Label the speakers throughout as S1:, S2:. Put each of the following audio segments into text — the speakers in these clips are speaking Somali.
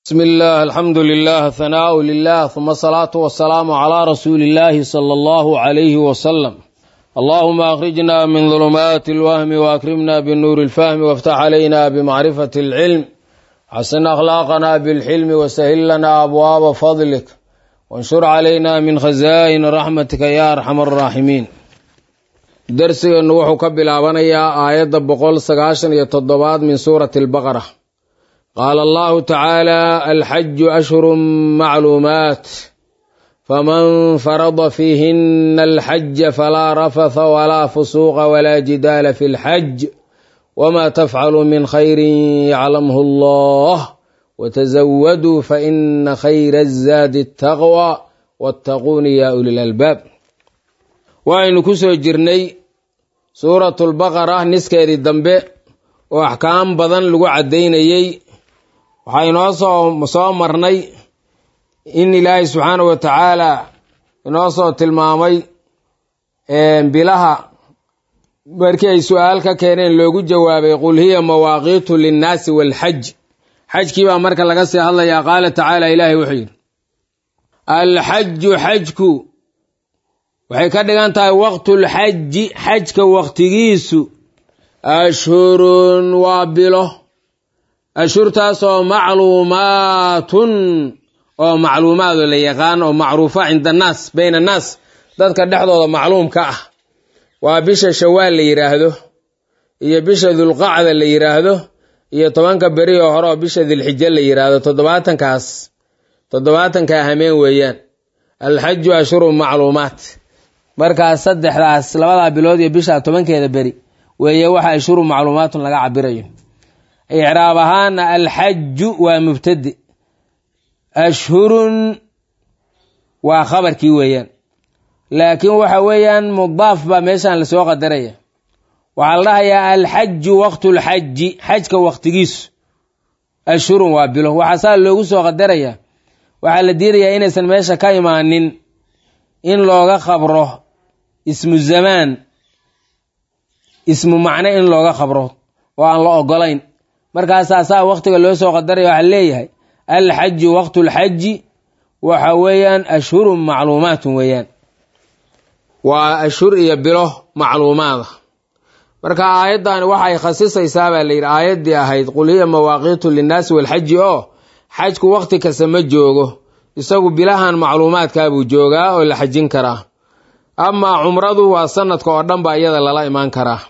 S1: بسم الله الحمد لله ثناء لله ثم الصلاة والسلام على رسول الله صلى الله عليه وسلم اللهم أخرجنا من ظلمات الوهم وأكرمنا بالنور الفهم وافتح علينا بمعرفة العلم حسن أخلاقنا بالحلم وسهل لنا أبواب فضلك وانشر علينا من خزائن رحمتك يا أرحم الراحمين درسنا وحو كبلابنيا آية بقول سقاشن يتضباد من سورة البقرة قال الله تعالى الحج أشهر معلومات فمن فرض فيهن الحج فلا رفث ولا فسوق ولا جدال في الحج وما تفعل من خير يعلمه الله وتزودوا فإن خير الزاد التقوى واتقون يا أولي الألباب وإن كسو جرني سورة البقرة نسكيري الدنبي وأحكام بدن لغو عدينيي waxaa inoo soo soo marnay in ilaahay subxaana wa tacaala inoo soo tilmaamay bilaha markii ay su-aal ka keeneen loogu jawaabay qul hiya mawaaqiitu linnaasi waalxaj xajkii baa marka laga sii hadlayaa qaala tacaala ilaahay wuxuu yidhi alxaju xajku waxay ka dhigan tahay waqtulxaji xajka waqtigiisu ashhurun waa bilo ashhurtaasoo macluumaatun oo macluumaado la yaqaan oo macruufa cinda annaas bayna annaas dadka dhexdooda macluumka ah waa bisha shawaal la yidhaahdo iyo bisha dulqacda la yidhaahdo iyo tobanka beri oo hore oo bisha dilxijo la yidhaahdo toddobaatankaas toddobaatankaa hameen weeyaan alxaju ashhurun macluumaat markaas saddexdaas labadaa bilood iyo bisha tobankeeda beri weeye waxa ashhurun macluumaatun laga cabirayo icraab ahaana alxaju waa mubtade ashhurun waa khabarkii weeyaan laakiin waxa weeyaan mudaaf baa meeshan lasoo qadaraya waxaa la dhahayaa alxaju waqtulxaji xajka waqtigiisu ashhurun waa bilo waxaa saa loogu soo qadaraya waxaa la diidayaa inaysan meesha ka imaanin in looga khabro ismu zamaan ismu macne in looga khabro oo aan la ogolayn markaasaa saa waqtiga loo soo qadaraya waxaa leeyahay alxaju waqtulxaji waxa weeyaan ashhurun macluumaatun weeyaan waa ashhur iyo bilo macluumaada marka aayaddan waxay khasisaysaa baa layidhi aayaddii ahayd qul hiya mawaaqiitu linnaasi walxaji oo xajku waqti kasta ma joogo isagu bilahan macluumaadkaabuu joogaa oo la xajin karaa amaa cumradu waa sanadka oo dhan baa iyada lala imaan karaa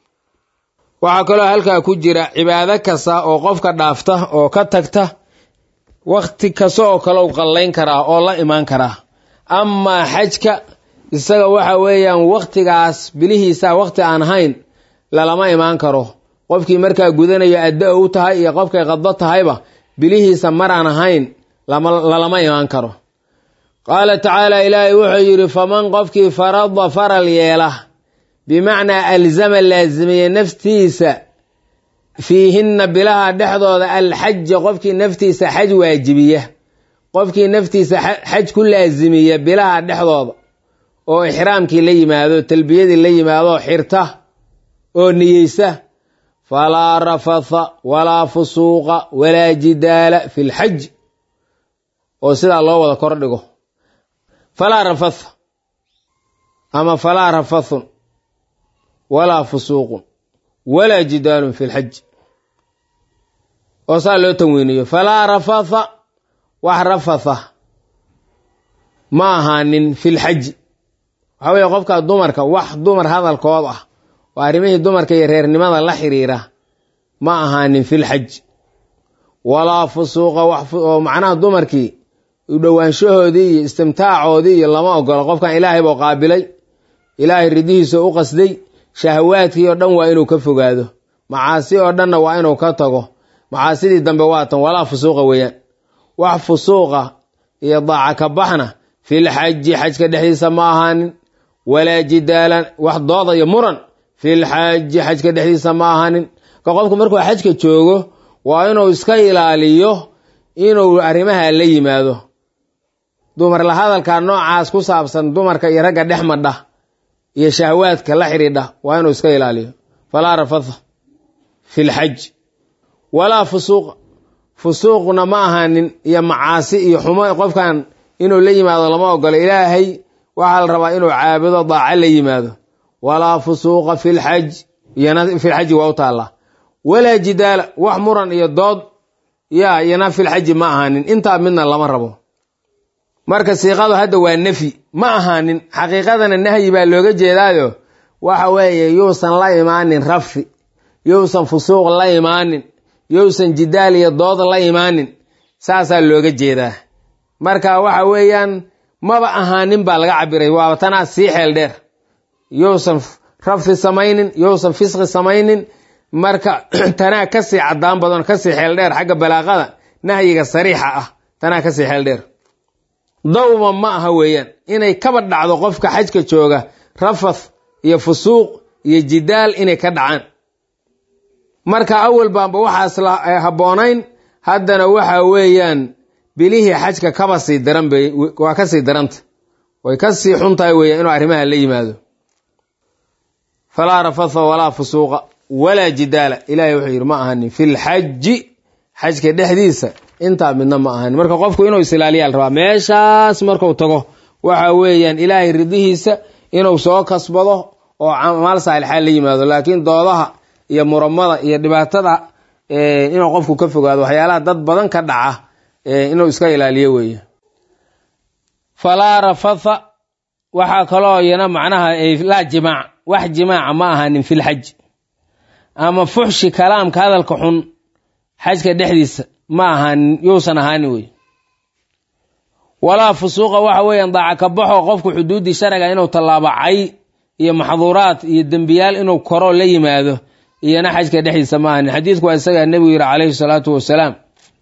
S1: waxaa kaloo halkaa ku jira cibaado kasta oo qofka dhaafta oo ka tagta wakhti kasta oo kale u qallayn karaa oo la imaan karaa amaa xajka isaga waxa weeyaan wakhtigaas bilihiisa wakhti aan ahayn lalama imaan karo qofkii markaa gudanayo adda u tahay iyo qofkay qaddo tahayba bilihiisa maraan ahayn lalama imaan karo qaala tacaala ilaahay wuxuu yidhi faman qofkii farada faral yeela bimacnaa alzama laazimiye naftiisa fiihinna bilaha dhexdooda alxaja qofkii naftiisa xaj waajibiya qofkii naftiisa xaj ku laazimiya bilaha dhexdooda oo ixraamkii la yimaado talbiyadii la yimaado xirta oo niyeysa falaa rafatha walaa fusuuqa walaa jidaala fi lxaj oo sidaa loo wada kor dhigo falaa rafatha ama falaa rafathun walaa fusuuqun walaa jidaalun fi lxaj oo saa loo tanweyniyo falaa rafatha wax rafatha ma ahaanin fi lxaji waxaa weeye qofka dumarka wax dumar hadalkood ah oo arrimihii dumarka iyo reernimada la xiriira ma ahaanin fi lxaj walaa fusuuqa oo macnaha dumarkii u dhowaanshahoodii iyo istimtaacoodii iyo lama ogolo qofkan ilaahay buu qaabilay ilaahay ridihiisa u qasday shahawaadkii oo dhan waa inuu ka fogaado macaasi oo dhanna waa inuu ka tago macaasidii dambe waatan walaa fusuuqa weeyaan wax fusuuqa iyo daaca ka baxna fil xaji xajka dhexdiisa ma ahaanin walaa jidaalan wax dooda iyo muran fil xaji xajka dhexdiisa ma ahaanin ka qofku markuu xajka joogo waa inuu iska ilaaliyo inuu arrimaha la yimaado dumar la hadalka noocaas ku saabsan dumarka iyo ragga dhex madha iyo shahwaadka la xidhiidha waa inuu iska ilaaliyo falaa rafatha fi lxaj walaa fusuuqa fusuuqna ma ahaanin iyo macaasi iyo xumo qofkan inuu la yimaado lama ogolo ilaahay waxaa la rabaa inuu caabudo daaco la yimaado walaa fusuuqa filxaj iyana filxaji waa u taallaa walaa jidaala wax muran iyo dood yaa iyana filxaji ma ahaanin intaa midna lama rabo marka siiqadu hadda waa nefyi ma ahaanin xaqiiqadana nahyi baa looga jeedaayo waxa weeye yuusan la imaanin rafi yuusan fusuuq la imaanin yousan jidaal iyo dood la imaanin saasaa looga jeedaa marka waxa weeyaan maba ahaanin baa laga cabiray waaba tanaa sii xeel dheer yousan rafi samaynin yousan fisqi samaynin marka tanaa kasii cadaan badan kasii xeel dheer xagga balaaqada nahyiga sariixa ah tanaa kasii xeel dheer dawma ma aha weeyaan inay kaba dhacdo qofka xajka jooga rafath iyo fusuuq iyo jidaal inay ka dhacaan marka awal baanba waxaas la habboonayn haddana waxa weeyaan bilihii xajka kaba sii daran bay waa ka sii daranta way ka sii xun tahay weeyaan inuu arrimaha la yimaado falaa rafatha walaa fusuuqa walaa jidaala ilaahay wuxuu yidhi ma ahanin filxaji xajka dhexdiisa intaa midna ma ahanin marka qofku inuu isilaaliyaa la rabaa meeshaas marku tago waxa weeyaan ilaahay ridihiisa inuu soo kasbado oo camaal saalixaa la yimaado laakiin doodaha iyo muramada iyo dhibaatada inuu qofku ka fogaado waxyaalaha dad badan ka dhaca inuu iska ilaaliyo weeye falaa rafatha waxaa kaloo iyana macnaha laa jimaac wax jimaaca ma ahaanin filxaj ama fuxshi kalaamka hadalka xun xajka dhexdiisa ma ahaanin yuusan ahaanin wey walaa fusuuqa waxa weeyaan daaca ka baxo qofku xuduuddii sharciga inuu tallaabacay iyo maxduuraad iyo dembiyaal inuu koro la yimaado iyona xajka dhexdiisa ma ahanin xadiidku waa isagaa nebigu yidhi calayhi salaatu wasalaam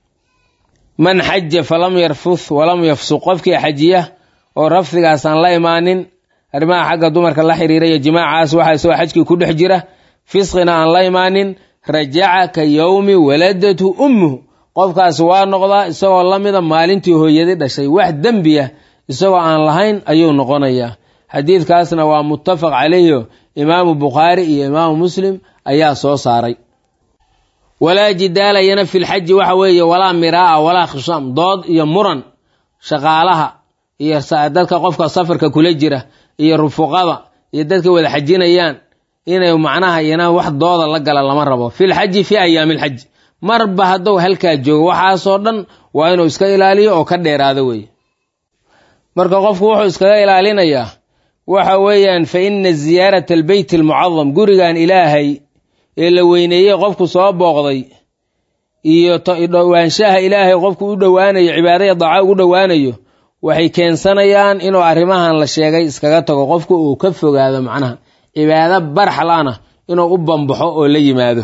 S1: man xaja falam yarfuth walam yafsuq qofkii xajiya oo rafdigaasaan la imaanin arrimaha xagga dumarka la xiriira iyo jimaacaas waxa isagoo xajkii ku dhex jira fisqina aan la imaanin rajaca ka yowmi waladathu ummuhu qofkaas waa noqdaa isagoo lamida maalintii hooyadi dhashay wax dembiya isagoo aan lahayn ayuu noqonayaa xadiidkaasna waa muttafaq calayhi imaamu bukhaari iyo imaamu muslim ayaa soo saaray walaa jidaala yana filxaji waxa weeye walaa miraa walaa khishaam dood iyo muran shaqaalaha iyo dadka qofka safarka kula jira iyo rufuqada iyo dadka wada xajinayaan inay macnaha yana wax dooda la gala lama rabo filxaji fi ayaami alxaji marba haddou halkaa joogo waxaasoo dhan waa inuu iska ilaaliyo oo ka dheeraado weeye marka qofku wuxuu iskaga ilaalinayaa waxa weeyaan fa ina ziyaarata albeyt almucadam gurigan ilaahay ee la weyneeyey qofku soo booqday iyo dhowaanshaha ilaahay qofku u dhowaanayo cibaadaya daaco ugu dhowaanayo waxay keensanayaan inuu arrimahan la sheegay iskaga tago qofku uu ka fogaado macnaha cibaado barxlana inuu u bambaxo oo la yimaado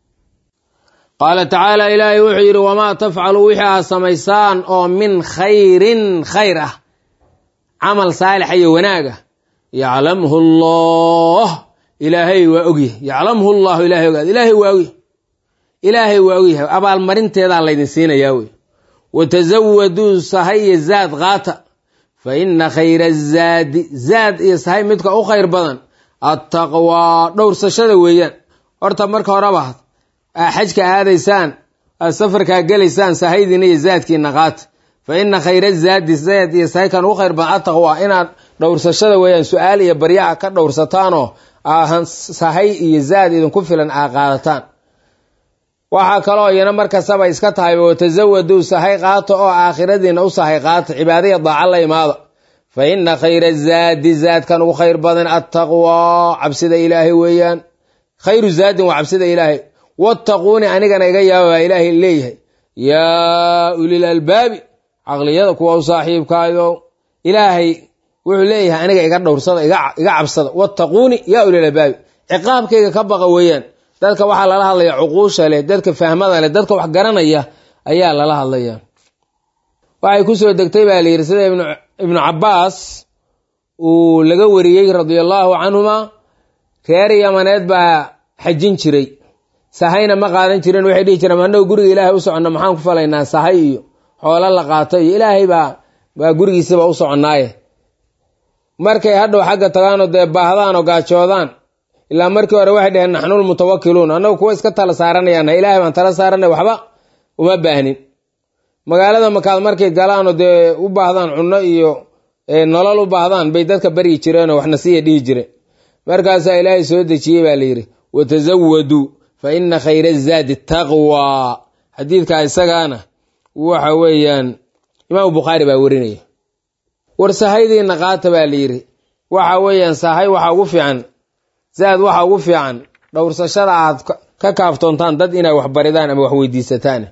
S1: qaala tacaala ilaahay wuxuu yidhi wamaa tafcalu wixii aad samaysaan oo min khayrin khayr ah camal saalixa iyo wanaaga yaclamhu allah ilaahay waa ogyahay yaclamhu llahu ilahay ogaad ilaahay waa ogyahay ilaahay waa ogyahay abaalmarinteedaa laydin siinayaa wey watasawaduu sahay iyo zaad qaata fa ina khayra zaadi zaad iyo sahay midka u khayr badan attaqwaa dhowrsashada weeyaan horta marka horeba aa xajka aadaysaan aad safarkaa gelaysaan sahaydiina iyo zaadkiina qaata fa ina khayra zaadi zaad iyo sahay kan u khayr badan attaqwaa inaad dhowrsashada weeyaan su-aal iyo baryaha ka dhowrsataanoo aahan sahay iyo zaad idinku filan aa qaadataan waxaa kaloo iyana markastaba iska tahay watasawaduu sahay qaata oo aakhiradiina u sahay qaata cibaadaya daaca la imaada fa ina khayra zaadi zaadkan ugu khayr badan attaqwaa cabsida ilaahay weeyaan khayru zaadin waa cabsida ilaahay wattaquuni anigana iga yaaba baa ilaahay leeyahay yaa ulil albaabi caqliyada kuwa u saaxiibkaayo ilaahay wuxuu leeyahay aniga iga dhowrsada iga cabsada wattaquuni yaa ulil albaabi ciqaabkayga ka baqa weeyaan dadka waxaa lala hadlaya cuquusha leh dadka fahmada leh dadka wax garanaya ayaa lala hadlaya waxay kusoo degtay baa layidhi sida ibnu cabbaas uu laga wariyey radia allaahu canhuma reer yamaneed baa xajin jiray sahayna ma qaadan jiren waxay dhihi jireen annagu guriga ilaahay u soconna maxaan ku falaynaa sahay iyo xoolo la qaato iyo ilaahay baa baa gurigiisaba u soconnaaye markay hadhow xagga tagaanoo dee baahdaan oo gaajoodaan ilaa markii hore waxay dhaheen naxnul mutawakiluun annagu kuwa iska tala saaranayaan ilaahay baan tala saaranay waxba uma baahnin magaalada makaad markay galaanoo dee u baahdaan cunno iyo nolol u baahdaan bay dadka baryi jireenoo waxna siiya dhihi jireen markaasaa ilaahay soo dejiyey baa layidhi watazawaduu fa ina khayra zaadi taqwa xadiidka isagaana waxa weeyaan imaamu bukhaari baa werinaya war sahaydiina qaata baa layidhi waxa weeyaan sahay waxa ugu fiican zaad waxa ugu fiican dhowrsashada aad ka kaaftoontaan dad inay wax baridaan ama wax weydiisataan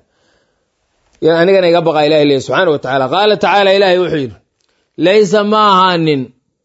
S1: anigana iga baqa ilahi le subxaana wa tacaala qaala tacaala ilaahay wuxuu yidhi laysa ma ahaanin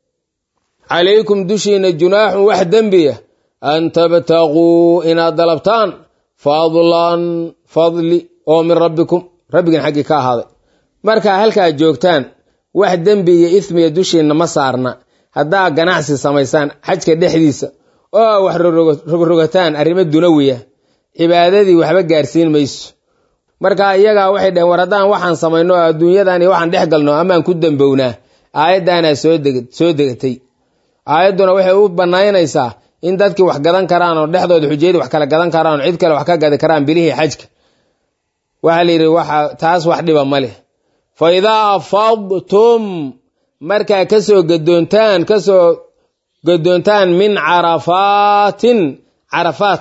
S1: calaykum dushiina junaaxun wax dembiya an tabtaquu inaad dalabtaan fadlan fadli oo min rabbikum rabbigin xaggii ka ahaaday markaa halkaa joogtaan wax dembi iyo ismiya dushiinna ma saarna haddaa ganacsi samaysaan xajka dhexdiisa oo wax rogrogataan arrimo dunawiya cibaadadii waxba gaarsiin mayso marka iyagaa waxay dhaheen war haddaan waxaan samayno oo adduunyadan iyo waxaan dhex galno amaan ku dambownaa aayaddaanaa soo degatay aayadduna waxay u banaynaysaa in dadkii wax gadan karaan oo dhexdooda xujayadii wax kala gadan karaan oo cid kale wax ka gadi karaan bilihii xajka waxaa la yidhi waxa taas wax dhiba ma leh fa idaa afadtum markaa kasoo gadoontaan kasoo gadoontaan min carafaatin carafaat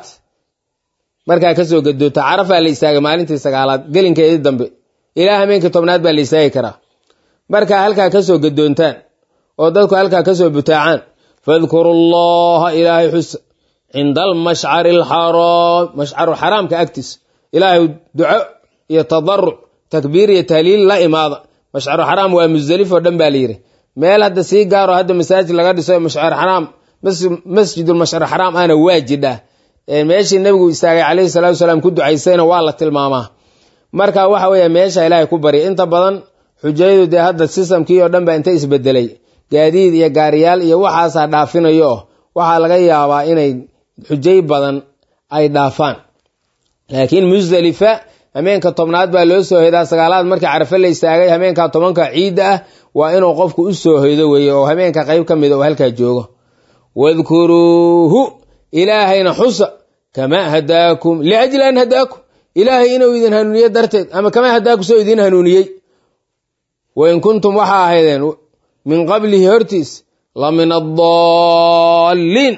S1: markaa kasoo gadoonta carafaa la istaagay maalintii sagaalaad gelinkeedii dambe ilaa hameenkii tobnaad baa la istaagi karaa markaa halkaa kasoo gadoontaan oo dadku halkaa kasoo butaacaan fadkuru llaha ilaahay xusa cinda almashcari alxaraam mashcaru xaraamka agtiisa ilaahay duco iyo tadaruc takbiir iyo tahliil la imaada mashcaru xaraam waa musdelif oo dhan baa layidhi meel hadda sii gaaro hadda masaajid laga dhiso mashcar xaraam masjidulmashcar xaraam ana waa jidhaa meeshii nebigu istaagay calayhi salatu salaam ku ducaysayna waa la tilmaamaa marka waxa weeye meesha ilaahay ku barya inta badan xujayadu dee hadda sistamkii oo dhan baa inta isbedelay gaadiid iyo gaariyaal iyo waxaasaa dhaafinayo oo waxaa laga yaabaa inay xujay badan ay dhaafaan laakiin musdelifa hameenka tobnaad baa loo soo hoydaa sagaalaad markii carafe la istaagay hameenka tobanka ciidda ah waa inuu qofku u soo hoydo weeye oo hameenka qayb ka mida oo halkaa joogo wadkuruuhu ilaahayna xusa kamaa hadaakum liajli an hadaakum ilaahay inuu idin hanuuniye darteed ama kamaa hadaakum soo idin hanuuniyey wain kuntum waxaa ahaydeen min qablihi hortiis la min addaalliin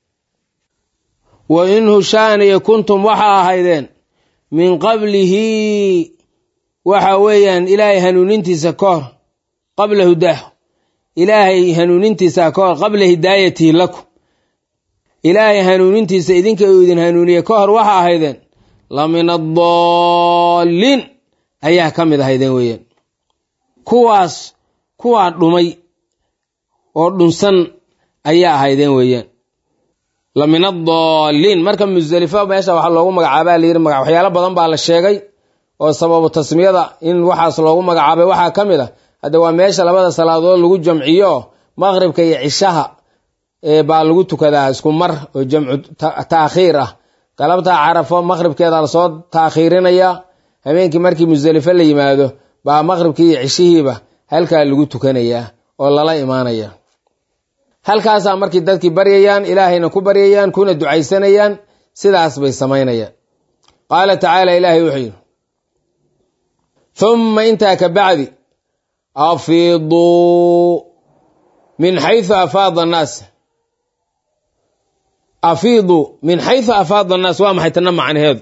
S1: wa in hushaaniya kuntum waxaa ahaydeen min qablihi waxa weeyaan ilaahay hanuunintiisa ka hor qabla hudaahu ilaahay hanuunintiisa ka hor qabla hidaayatihi lakum ilaahay hanuunintiisa idinka uu idin hanuuniye ka hor waxa ahaydeen la min addaalliin ayaa ka mid ahaydeen weeyaan kuwaas kuwaa dhumay oo dhunsan ayaa ahaydeen weeyaan la min addaalliin marka musdelifo meesha waxaa loogu magacaabaa layidhi maga waxyaalo badan baa la sheegay oo sababu tasmiyada in waxaas loogu magacaabay waxaa ka mid a hadda waa meesha labada salaadood lagu jamciyo maqribka iyo cishaha baa lagu tukadaa isku mar oo jamcu taakhiir ah galabtaa carafo maqribkeeda lasoo taakhiirinaya habeenkii markii musdelifo la yimaado baa maqribkii iyo cishihiiba halkaa lagu tukanayaa oo lala imaanaya halkaasaa markii dadkii baryayaan ilaahayna ku baryayaan kuna ducaysanayaan sidaas bay samaynayaan qaala tacaala ilaahay wuxuu yidhi humma intaa ka bacdi afiiduu min xaysu afaada annaas afiiduu min xaysu afaada annaas waa maxay tana macnaheedu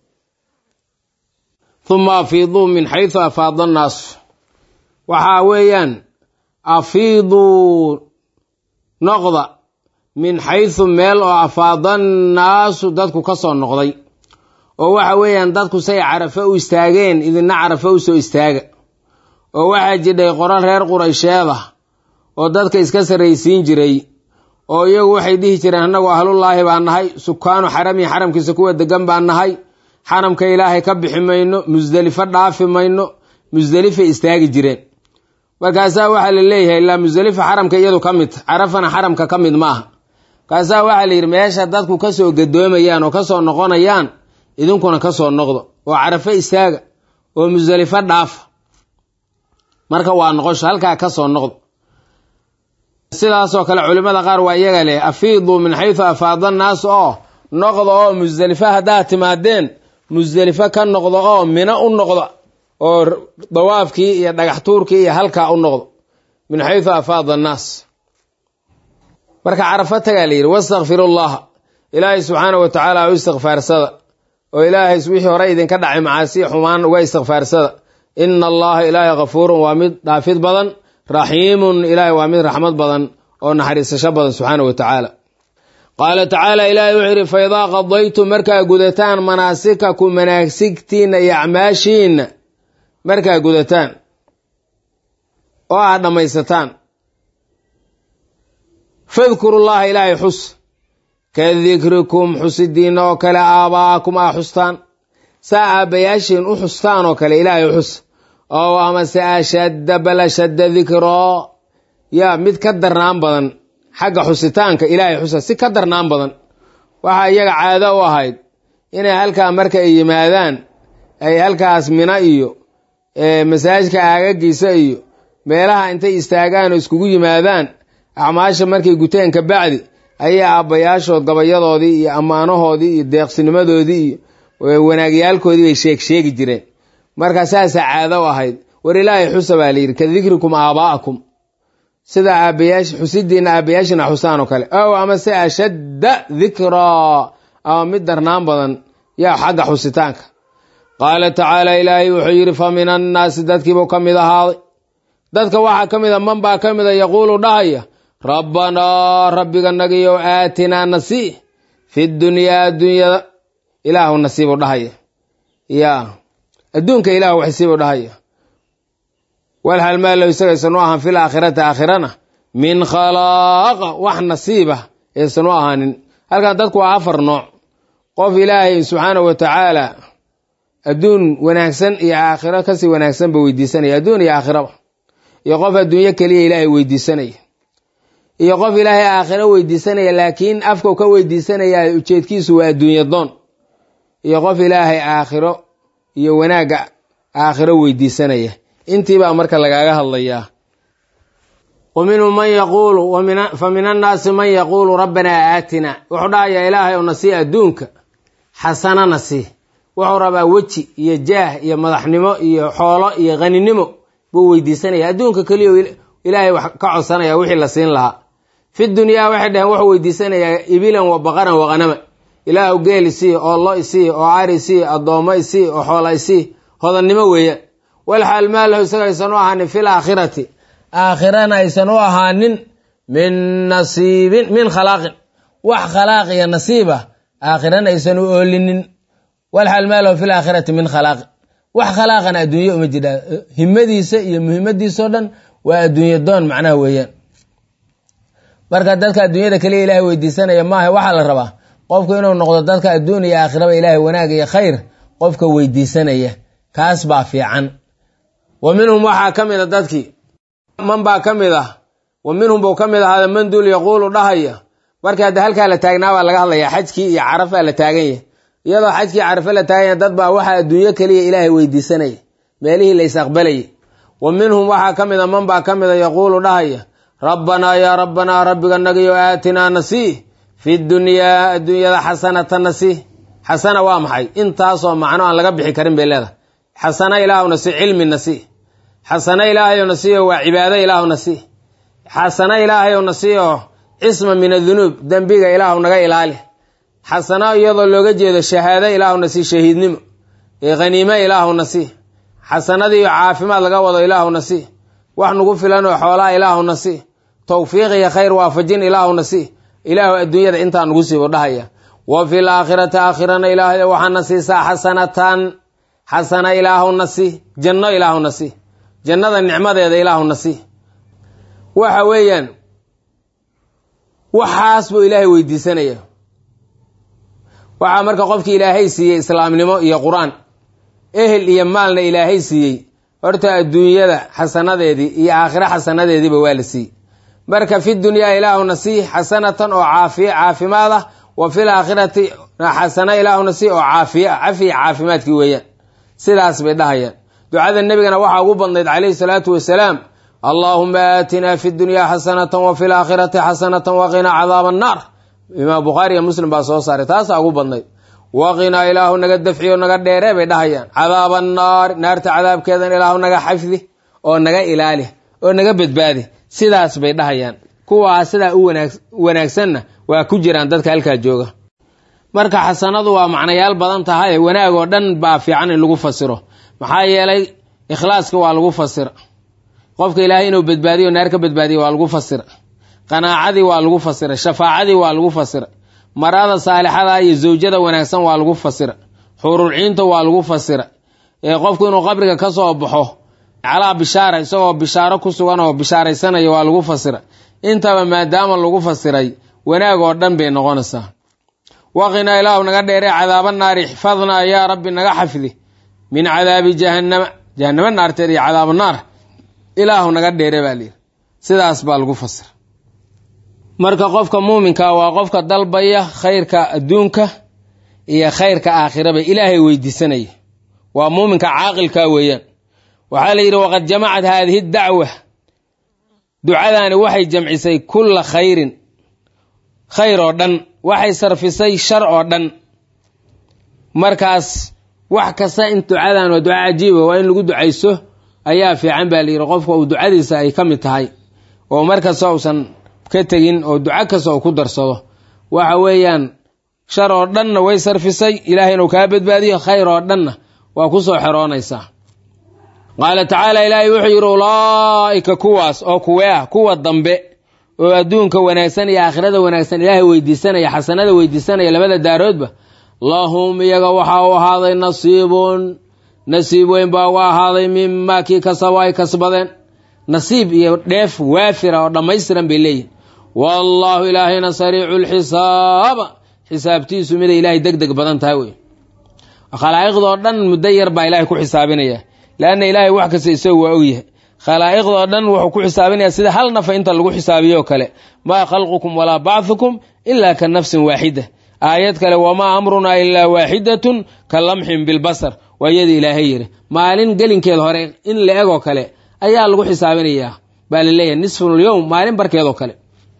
S1: humma afiiduu min xaysu afaada annaas waxaa weeyaan afiiduu noqda min xaysu meel oo afaada annaasu dadku ka soo noqday oo waxa weeyaan dadku say carafe u istaageen idina carafe u soo istaaga oo waxaa jidhay qoro reer quraysheed ah oo dadka iska sarraysiin jiray oo iyagu waxay dhihi jireen annagu ahlullaahi baa nahay sukaanu xarami xaramkiisa kuwa degan baa nahay xaramka ilaahay ka bixi mayno musdelifo dhaafi mayno musdelifay istaagi jireen markaasaa waxaa la leeyahay ilaa musdelifa xaramka iyadu ka mid carafana xaramka ka mid maaha markaasaa waxaa la yidhi meesha dadku kasoo gadoomayaan oo kasoo noqonayaan idinkuna kasoo noqdo oo carafe istaaga oo musdelifo dhaafa marka waa noqosho halkaa kasoo noqdo sidaasoo kale culimmada qaar waa iyaga leh afiiduu min xaysu afaada annaas oo noqda oo musdelifo haddaad timaadeen musdelifo ka noqdo oo mino u noqda oo dawaafkii iyo dhagax tuurkii iyo halkaa u noqdo min xaysu afaada annaas marka carafo tagaa la yidhi wastakfiru llaha ilaahay subxaana wa tacaala u istikfaarsada oo ilaahay wixii hore idinka dhacay macaasi xumaan uga istikfaarsada ina allaha ilaahay kafuurun waa mid dhaafid badan raxiimun ilaahay waa mid raxmad badan oo naxariisasho badan subxaana wa tacaala qaala tacaala ilaahay wuxuu yidhi fa idaa qadaytum markaa gudataan manaasikakum manaasigtiinna iyo acmaashiinna markaa gudataan oo aad dhammaysataan fadkuru llaha ilaahay xus ka dikrikum xusidiinna oo kale aabaa'akum aa xustaan saa aabbayaashiin u xustaan oo kale ilaahay xus oo amase ashadda bal ashadda dikroo yaa mid ka darnaan badan xagga xusitaanka ilaahay xusa si ka darnaan badan waxaa iyaga caado u ahayd inay halkaa marka ay yimaadaan ay halkaas mina iyo masaajidka aagagiisa iyo meelaha intay istaagaan oo iskugu yimaadaan acmaasha markay guteen ka bacdi ayaa aabbayaashood gabayadoodii iyo ammaanahoodii iyo deeqsinimadoodii iyo wanaagyaalkoodii bay sheeg sheegi jireen marka saasaa caado u ahayd war ilaahay xusa baa layidhi ka dikrikum aabaa'akum sida aabayaash xusidiina aabayaashina xusaan oo kale ow amase ashadda dikraa ama mid darnaan badan yaa xagga xusitaanka qaala tacaala ilaahay wuxuu yidhi fa min annaasi dadkiibuu ka mid ahaaday dadka waxaa ka mid a man baa ka mida yaquulu dhahaya rabbanaa rabbiga nagiyow aatinaa nasii fi dunyaa adduunyada ilaahu nasiibu dhahaya yaa adduunka ilahu waxsiibu dhahaya wal halmaalow isagaysan u ahaan fil aakhirati aakhirana min khalaaqa wax nasiiba aysan u ahaanin halkan dadku waa afar nooc qof ilaahay subxaana wa tacaala adduun wanaagsan iyo aakhiro kasii wanaagsanba weydiisanaya adduun iyo aakhiraba iyo qof adduunyo keliya ilaahay weydiisanaya iyo qof ilaahay aakhiro weydiisanaya laakiin afkau ka weydiisanaya ujeedkiisu waa adduunyo doon iyo qof ilaahay aakhiro iyo wanaagga aakhiro weydiisanaya intiibaa marka lagaaga hadlayaa wa minhum man yaquulu fa min annaasi man yaquulu rabbanaa aatina wuxuu dhahayaa ilaahay ou nasii adduunka xasana nasii wuxuu rabaa weji iyo jaah iyo madaxnimo iyo xoolo iyo haninimo buu weydiisanaya adduunka keliya ilaahay wax ka codsanaya wixii la siin lahaa fi dunyaa waxay dhaheen wuxuu weydiisanayaa ibilan wa baqaran wa hanama ilaahu geel isii oo lo isii oo cari isii addoommo isii oo xoola isii hodannimo weeyaan walxaal maalahu isaga aysan u ahaanin fil aakhirati aakhirana aysan u ahaanin min nasiibin min khalaaqin wax khalaaq iyo nasiiba aakhirana aysan u oolinin walxaal maalahu fil aakhirati min khalaaqin wax khalaaqana adduunye uma jidha himadiisa iyo muhimmadiisao dhan waa adduunye doon macnaha weeyaan marka dadka adduunyada keliya ilaahay weydiisanaya maaha waxaa la rabaa qofku inuu noqdo dadka adduun iyo aakhiraba ilaahay wanaag iyo khayr qofka weydiisanaya kaas baa fiican wa minhum waxaa ka mid a dadkii man baa ka mid ah wa minhum buu ka mid ahaada man duul yaquulu dhahaya markii hadda halkaa la taagnaa baa laga hadlayaa xajkii iyo carafaa la taagan yahay iyadoo xajkii carafe la taagan yahay dad baa waxaa adduunyo keliya ilaahay weydiisanaya meelihii la ysaqbalayay wa minhum waxaa ka mid a man baa ka mid a yaquulu dhahaya rabbanaa yaa rabbanaa rabbiga nagiyo aatinaa nasii fi dunyaa adduunyada xasanata nasii xasana waa maxay intaasoo macno aan laga bixi karin bay leedahay xasana ilaahu nasii cilmi nasii xasana ilaahayo nasiiyo waa cibaado ilaahu nasii xasana ilaahayo nasiiyo cisma min adunuub dembiga ilaahu naga ilaali xasano iyadoo looga jeedo shahaado ilaahu nasii shahiidnimo khaniime ilaahu nasii xasanadiiyo caafimaad laga wado ilaahu nasii wax nagu filan oo xoolaha ilaahu nasii towfiiq iyo khayr waafajin ilaahu nasii ilaahu adduunyada intaa nagu siibo dhahaya wa fil aakhirati aakhirana ilaahay waxaana siisaa xasanatan xasana ilaahu nasii janno ilaahu nasii jannada nicmadeeda ilaahu nasii waxa weeyaan waxaas buu ilaahay weydiisanaya waxaa marka qofkii ilaahay siiyey islaamnimo iyo qur-aan ehel iyo maalna ilaahay siiyey horta adduunyada xasanadeedii iyo aakhiro xasanadeediiba waa la siiyey marka fi dunyaa ilaahu nasii xasanatan oo caafiye caafimaad ah wa fil aakhirati xasana ilaahu nasii oo caafiye ah cafiya caafimaadkii weeyaan sidaas bay dhahayaan ducada nebigana waxaa ugu badnayd calayhi salaatu wasalaam allaahuma aatinaa fi dunyaa xasanatan wa fil aakhirati xasanatan waqinaa cadaaba annaar imaam bukhaari iyo muslim baa soo saaray taasaa ugu badnayd waqinaa ilaahu naga dafciyo naga dheeree bay dhahayaan cadaaba annaari naarta cadaabkeedan ilaahu naga xafdi oo naga ilaali oo naga badbaadi sidaas bay dhahayaan kuwaa sidaa u wanaagsanna waa ku jiraan dadka halkaa jooga marka xasanadu waa macnayaal badan tahay wanaag oo dhan baa fiican in lagu fasiro maxaa yeelay ikhlaaska waa lagu fasira qofka ilaahay inuu badbaadiyo naar ka badbaadiyo waa lagu fasira qanaacadii waa lagu fasira shafaacadii waa lagu fasira marada saalixada iyo zawjada wanaagsan waa lagu fasira xuruurciinta waa lagu fasira qofku inuu qabriga ka soo baxo calaa bishaara isagoo bishaaro ku sugan oo bishaaraysanaya waa lagu fasira intaba maadaama lagu fasiray wanaag oo dhan bay noqonaysaa waqinaa ilaahu naga dheeree cadaaba naari ixfadnaa yaa rabbi naga xafdi min cadaabi jahannama jahanamo naarteed iyo cadaaba naar ilaahu naga dheere baa layidhi sidaas baa lagu fasira marka qofka muuminka waa qofka dalbaya khayrka adduunka iyo khayrka aakhiraba ilaahay weydiisanaya waa muuminka caaqilka weeyaan waxaa la yidhi waqad jamacat haadihi dacwa ducadaani waxay jamcisay kulla khayrin khayr oo dhan waxay sarfisay shar oo dhan markaas wax kasta in ducadan waa duca cajiiba waa in lagu ducayso ayaa fiican baa layidhi qofka uu ducadiisa ay ka mid tahay oo markasta uusan ka tegin oo duco kasta uu ku darsado waxa weeyaan shar oo dhanna way sarfisay ilaahay inuu kaa badbaadiyo khayr oo dhanna waa ku soo xeroonaysaa qaala tacaala ilaahay wuxuu yidhi ulaa'ika kuwaas oo kuwee ah kuwa dambe oo adduunka wanaagsan iyo aakhirada wanaagsan ilaahay weydiisanaya xasanada weydiisanaya labada daaroodba lahum iyaga waxaa u ahaaday nasiibun nasiib weyn baa uga ahaaday mimaa kii kasabo ay kasbadeen nasiib iyo dheef waafira oo dhammaystiran bay leeyihin wallaahu ilaahayna sariicu lxisaaba xisaabtiisu miday ilaahay deg deg badan tahay wey khalaa'iqdoo dhan muddo yar baa ilaahay ku xisaabinaya leanna ilaahay wax kasta isagu waa ogyahay khalaa'iqdoo dhan wuxuu ku xisaabinaya sida hal nafa inta lagu xisaabiyo kale maa khalqukum walaa bacthukum ilaa ka nafsin waaxida aayad kale wamaa amrunaa ilaa waaxidatun ka lamxin bilbasar waa iyada ilaahay yidhi maalin gelinkeed hore in la egoo kale ayaa lagu xisaabinayaa baa la leeyahay nisfulyowm maalin barkeedoo kale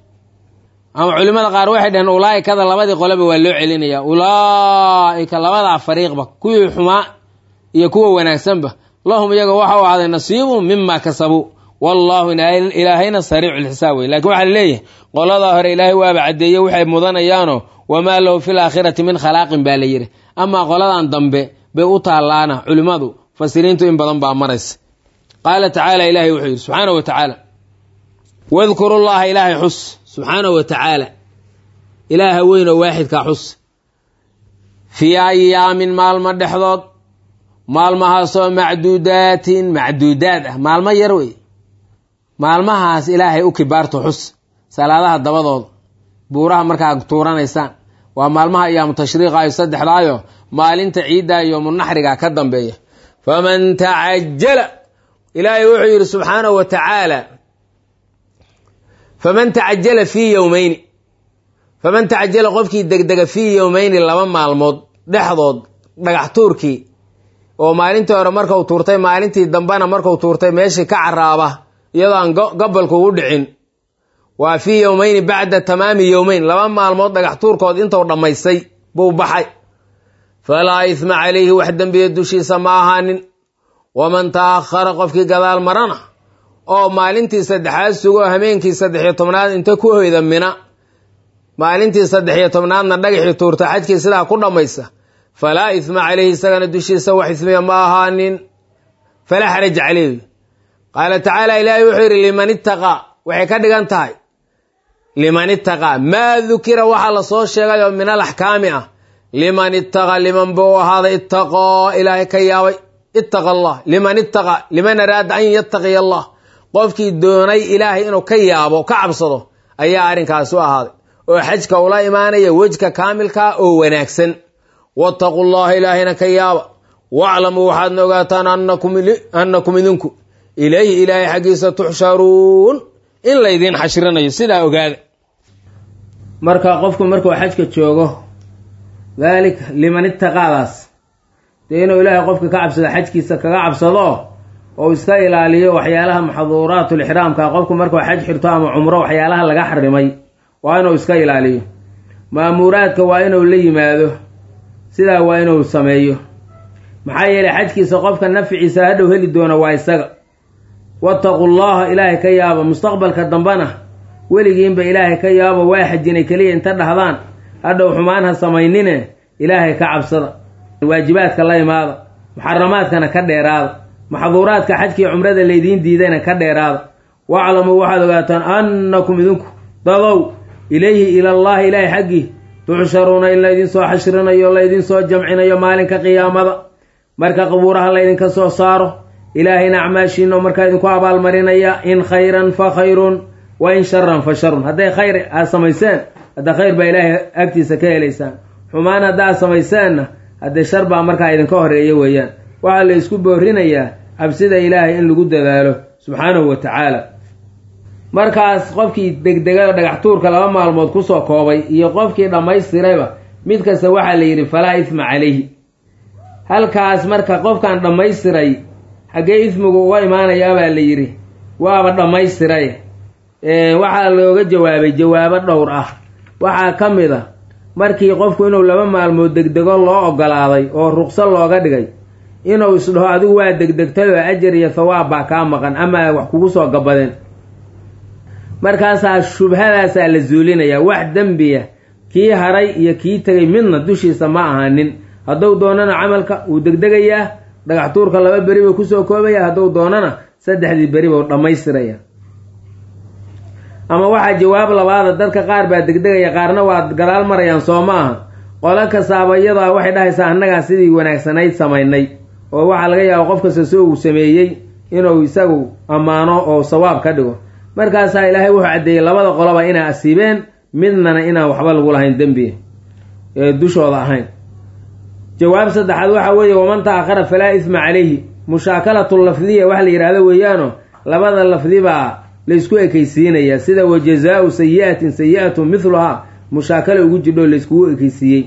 S1: ama culimmada qaar waxay dhaheen ulaa'ikada labadii qoleba waa loo celinaya ulaa'ika labadaa fariiqba kuwii xumaa iyo kuwa wanaagsanba lahum iyaga waxa u ahaaday nasiibun mima kasabuu wallaahu ilaahayna sariicu lxisaab wey lakin waxaa laleeyahay qoladaa hore ilaahay waaba caddeeye waxay mudanayaano wamaa lahu fi laakhirati min khalaaqin baa la yidhi amaa qoladan dambe bay u taallaana culimmadu fasiriintu in badan baa maraysa qaala tacaala ilahay wuxuu yidhi subxaana wa tacaala wadkuru llaha ilaahay xus subxaana wa tacaala ilaaha weyn oo waaxidkaa xus fii ayaamin maalmo dhexdood maalmahaasoo macduudaatin macduudaad ah maalmo yar wey maalmahaas ilaahay u kibaarto xus salaadaha dabadooda buuraha markaa tuuranaysaan waa maalmaha iyaamu tashriiqa iyo saddexdaayo maalinta ciidda iyo munaxriga ka dambeeya faman tacajala ilaahay wuxuu yidhi subxaanahu wa tacaala faman tacajala fii yowmeyni faman tacajala qofkii degdega fii yowmeyni laba maalmood dhexdood dhagax tuurkii oo maalintii hore markau tuurtay maalintii dambena markau tuurtay meeshii ka caraaba iyadoo aan gobolku u dhicin waa fii yowmeyni bacda tamaami yowmeyn laba maalmood dhagax tuurkood intuu dhammaystay buu baxay falaa isma calayhi wax dembiya dushiisa ma ahaanin waman ta'akhara qofkii gadaal marana oo maalintii saddexaad sugo hameenkii saddexiyo tobnaad inta ku hoyda mina maalintii saddexiyo tobnaadna dhagaxii tuurta xajkii sidaa ku dhammaysa falaa isma calayhi isagana dushiisa wax ismiya ma ahaanin falaa xaraj caleyh qaala tacaala ilaahay wuxuu yidhi liman ittaqaa waxay ka dhigan tahay liman ittaqaa maa dukira waxaa lasoo sheegay oo min al axkaami ah liman ittaqaa liman buu ahaaday ittaqoo ilaahay ka yaabay ittaqa allah liman ittaqaa liman araada an yattaqiya allah qofkii doonay ilaahay inuu ka yaabo ka cabsado ayaa arrinkaas u ahaaday oo xajka ula imaanaya wejka kaamilkaa oo wanaagsan wattaqu llaha ilaahayna ka yaaba waclamuu waxaadna ogaataan annakum idinku ilayhi ilaahay xaggiisa tuxsharuun in laydiin xashrinayo sidaa ogaada marka qofku markuu xajka joogo daalika liman ittaqaadaas dee inuu ilaahay qofka ka cabsado xajkiisa kaga cabsado oo iska ilaaliyo waxyaalaha maxduuraatulixraamka qofku markuu xaj xirto ama cumro waxyaalaha laga xarimay waa inuu iska ilaaliyo maamuuraadka waa inuu la yimaado sidaa waa inuu sameeyo maxaa yeelay xajkiisa qofka nafciisa hadhow heli doona waa isaga wattaqu llaha ilaahay ka yaaba mustaqbalka dambena weligiinba ilaahay ka yaabo waa xajinay keliya inta dhahdaan hadhow xumaan ha samaynine ilaahay ka cabsada waajibaadka la imaada muxaramaadkana ka dheeraada maxduuraadka xajkii cumrada laydiin diidayna ka dheeraada waclamuu waxaad ogaataan annakum idinku dadow ilayhi ilallaahi ilaahay xaggii tuxsharuuna in laydin soo xashrinayo laydin soo jamcinayo maalinka qiyaamada marka qabuuraha laydinka soo saaro ilaahayna acmaashiino markaa idinku abaalmarinaya in khayran fa khayrun wa in sharan fa sharun hadday khayr aad samayseen hadda khayr baa ilaahay agtiisa ka helaysaan xumaan haddaad samayseenna haddee shar baa markaa idinka horeeya weeyaan waxaa la isku boorinayaa cabsida ilaahay in lagu dadaalo subxaanahu wa tacaala markaas qofkii degdega dhagax tuurka laba maalmood kusoo koobay iyo qofkii dhammaystirayba mid kasta waxaa la yidhi falaa isma calayhi halkaas marka qofkan dhammaystiray xaggee ismigu uga imaanayaa baa la yidhi waaba dhammaystiray waxaa looga jawaabay jawaabo dhowr ah waxaa ka mid a markii qofku inuu laba maalmood degdego loo ogolaaday oo ruqso looga dhigay inuu isdhaho adigu waa degdegtay oo ajar iyo thawaab baa kaa maqan ama wax kugu soo gabadeen markaasaa shubhadaasaa la zuulinayaa wax dembiya kii haray iyo kii tegay midna dushiisa ma ahaanin hadduu doonana camalka wuu degdegayaa dhagax tuurka laba beri buu kusoo koobaya hadduu doonana saddexdii beri buu dhammaystiraya ama waxaa jawaab labaada dadka qaar baa degdegaya qaarna waa gadaal marayaan soo ma aha qolo kastaaba iyadaa waxay dhahaysaa annagaa sidii wanaagsanayd samaynay oo waxaa laga yaaba qof kasta soo uu sameeyey inuu isagu ammaano oo sawaab ka dhigo markaasaa ilaahay wuxuu caddeeyey labada qoloba inay asiibeen midnana inaan waxba lagu lahayn dembi ee dushooda ahayn jawaab saddexaad waxaa weeye waman ta'akhara falaa isma calayhi mushaakalatu lafdiya wax la yidhaahdo weeyaano labada lafdi baa laysku ekaysiinayaa sida wa jazaau sayi'atin sayi'atu mithluhaa mushaakala ugu jidho layskugu ekaysiiyey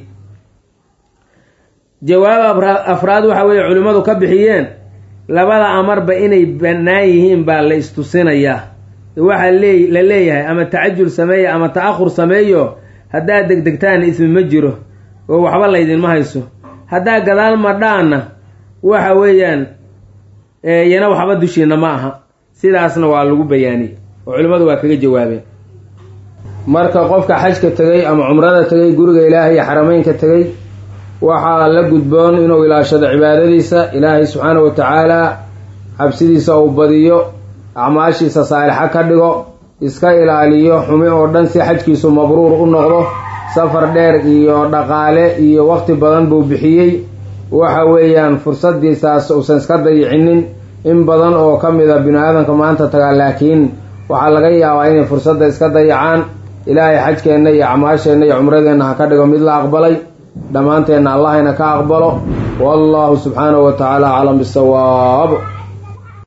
S1: jawaab afraad waxa weeye culimmadu ka bixiyeen labada amarba inay bannaan yihiin baa la istusinayaa waxaa lee la leeyahay ama tacajul sameeya ama ta'ahur sameeyo haddaad degdegtaan ismi ma jiro oo waxba laydinma hayso haddaa gadaal madhaana waxa weeyaan yana waxba dushiina ma aha sidaasna waa lagu bayaaniyey oo culimmadu waa kaga jawaabeen marka qofka xajka tegay ama cumrada tegay guriga ilaahay iyo xarameynka tegay waxaa la gudboon inuu ilaashado cibaadadiisa ilaahay subxaanahu wa tacaala cabsidiisa uu badiyo acmaashiisa saalixa ka dhigo iska ilaaliyo xumi oo dhan si xajkiisu mabruur u noqdo safar dheer iyo dhaqaale iyo waqti badan buu bixiyey waxa weeyaan fursadiisaas uusan iska dayicinin in badan oo ka mid a bini aadamka maanta tagaa laakiin waxaa laga yaabaa inay fursadda iska dayacaan ilaahay xajkeenna iyo acmaasheenna iyo cumradeenna ha ka dhigo mid la aqbalay dhammaanteenna allahayna ka aqbalo wallahu subxaanahu wa tacaala aclam bisawaab